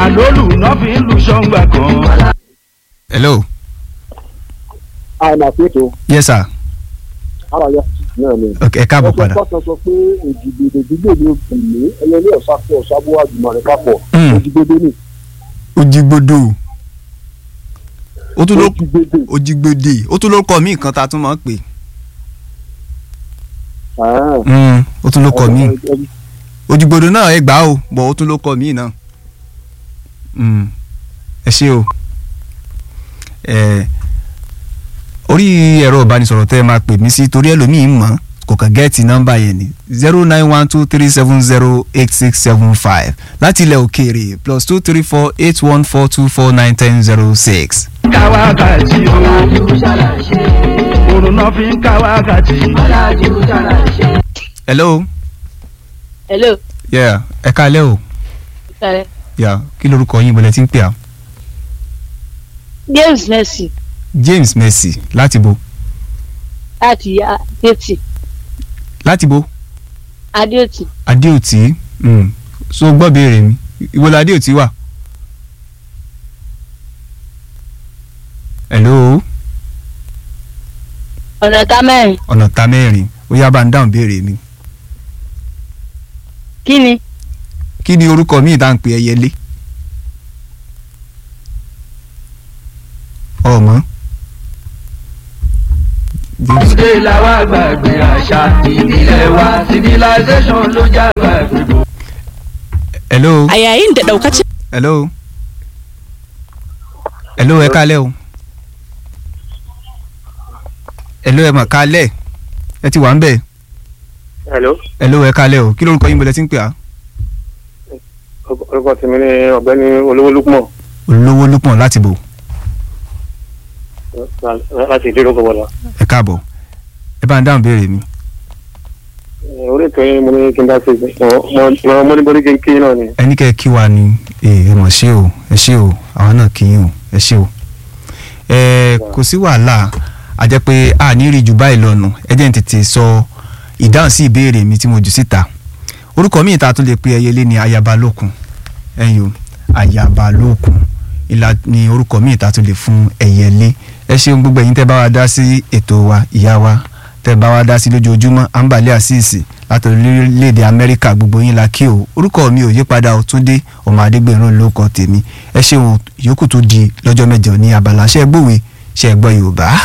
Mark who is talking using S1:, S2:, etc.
S1: àlólù náà fi ń lu ṣọ́ngbà kan.
S2: hello
S3: àìmọ̀ àpètò
S2: yes sir
S3: ara yà náà ni.
S2: ok ẹ káàbọ̀ padà
S3: ọ̀sán kan sọ pé òjìgbèdè gbígbè ní òkùnlé ẹyẹlé ọ̀sáfẹ́ ọ̀sábó àjùmọ̀ rẹ̀ kápọ̀
S2: Hmm.
S3: òjìgbèdè ni
S2: ojigbodo ó tún ló
S3: òjìgbèdè.
S2: ojigbode ó tún ló kọ mí nǹkan tá a tún máa ń pè
S3: Ah.
S2: Mm, ó tún ló kọ mí
S3: Ẹ- ẹ-
S2: ojigbodo náà ẹ gbà ó bọ̀ ó tún ló kọ mí náà Mm, ẹ ṣé o ẹ orí ẹ̀rọ ìbánisọ̀rọ̀ tẹ́ ẹ máa pè mí sí torí ẹlòmíín mọ̀ kò kàn gẹ́ẹ̀tì nọ́mbà yẹn ni zero nine one two three seven zero eight six seven five láti ilẹ̀ òkèèrè plus two three four eight one four two four nine ten zero six.
S1: ká wákàtí o òrùn náà fi ń ká wákàtí.
S2: hello
S4: hello
S2: yeah ẹ káalẹ́ o
S4: ẹ
S2: yeah kí lorúkọ yín bọ̀lẹ̀ tí ń pè á
S4: james mercy
S2: James Mercy láti bo
S4: láti adéòtì
S2: láti bo
S4: adéòtì
S2: Adéòtí mm. so gbọ́ béèrè mi ìwọ la Adéòtí wà. hello
S4: ọ̀nà ta mẹ́rin
S2: ọ̀nà ta mẹ́rin ó yá bá ń dáhùn béèrè mi
S4: kí ni
S2: kí ni orúkọ mi ìdá ń pè ẹyẹlé ọmọ James
S1: ṣé làwa gbàgbé àṣà ìbílẹ̀ wa civilization ló já gbàgbé bò.
S2: hello
S5: A yayin da daukacin
S2: hello hello ẹ kálẹ́ o hello ẹ mà kálẹ́ ẹ ti wà ń bẹ̀
S3: hello
S2: hello ẹ kálẹ́ o kí lórúkọ yín bọ̀lẹ̀ tí ń pè á.
S3: orúkọ tèmi ni ọ̀gbẹ́ni olówó lúpọ̀
S2: olówó lúpọ̀n láti bò
S3: láti ìdílé gbọ̀dọ̀.
S2: ẹ káàbọ̀ ẹ bá ń dáhùn béèrè mi.
S3: orí ètò yín mo ní kí n dá sí i mo mo ní borí kí n kí náà ni.
S2: ẹni kẹ́ ẹ kí wa ni ẹ mọ̀ ṣé o ẹ ṣé o àwọn náà kí yín o ẹ ṣé o. ẹ kò sí wàhálà a jẹ́ pé a ní rí jù báyìí lọ́nu ẹ jẹ́ n tètè sọ ìdáhùn sí ìbéèrè mi tí mo jù síta orúkọ mi ìta tó lè pe ẹyẹlé ni ayabalókun ẹ̀yin o ayabalókun ìlà ni orúkọ mi ìta tó lè fún ẹyẹlé ẹ ṣeun gbogbo ẹ̀yin tẹ́ bá wa dá sí ètò wa ìyá wa tẹ́ bá wa dá sí lójoojúmọ́ àǹbálẹ̀ àṣìṣì láti orílẹ̀-èdè amẹ́ríkà gbogbo yín la kí o orúkọ mi ò yípadà ó túndé ọmọ adégbèrún ló kọ tèmi ẹ ṣeun yòókù tó di lọ́jọ́ mẹ́jọ ní abala ṣẹ́ gbòwe ṣẹ́ gbọ́ yorùbá.